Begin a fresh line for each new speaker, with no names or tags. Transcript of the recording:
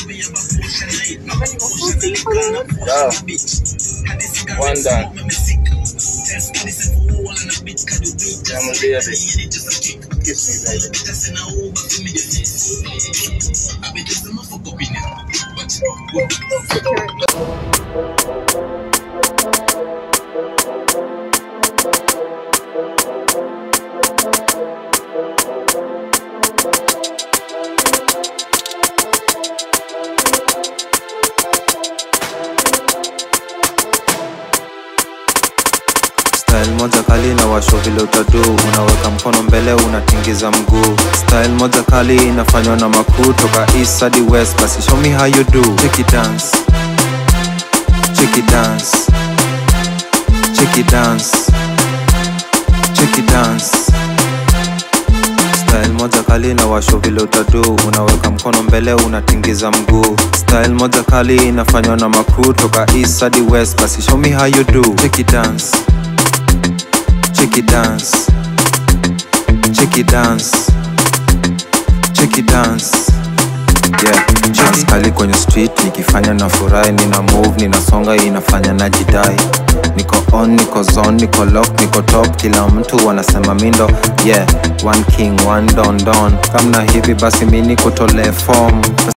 Yeah. One done. I'm a baby. Kiss me, baby.
Style moja kali na washo vile utadu, unaweka mkono mbele unatingiza mguu. Style moja kali inafanywa na makuu toka east hadi west, basi show me how you do. Check it dance, check it dance, check it dance, check it dance. Style moja kali na washo vile utadu, unaweka mkono mbele unatingiza mguu. Style moja kali inafanywa na makuu toka east hadi west, basi show me how you do. Check it dance. Check it dance. Check it dance. Check it dance. Yeah, dance kali kwenye street nikifanya na furahi, nina move, ninasonga, inafanya na jidai. Niko on, niko zone, niko lock, niko top, kila mtu wanasema mindo. Yeah, one king, one don don. Kamna hivi basi mimi nikutole form.